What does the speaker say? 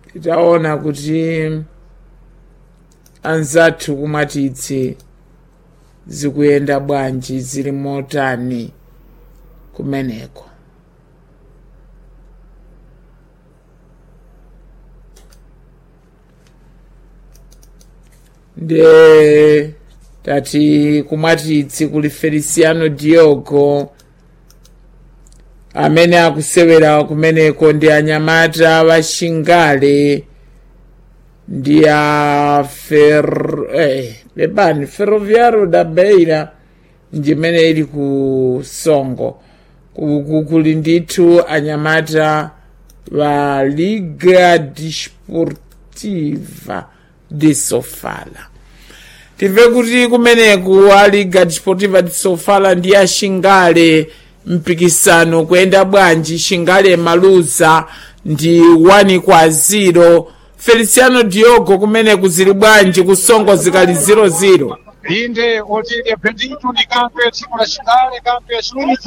titaona kuti anzathu kumatitsi zikuyenda bwanji zili motani kumeneko nde tati kumatitsi kuli feliciano diogo amene akusewera kumeneko ndi anyamata waxingale ndi a fer eh, pepani ferroviario da beira ndimene ili ku songo Ku- ku- kuli ndithu anyamata wa liga desportiva de sofala timve kuti kumeneku a liga desportiva de sofala ndi a xingale mpikisano kuyenda bwanji xingale maluza ndi 1 kwa 0 feliciano diogo kumeneku zili bwanji kusongo zikali 00 inde otile bendito ni kampo ya timu la Shingale, kampo ya shule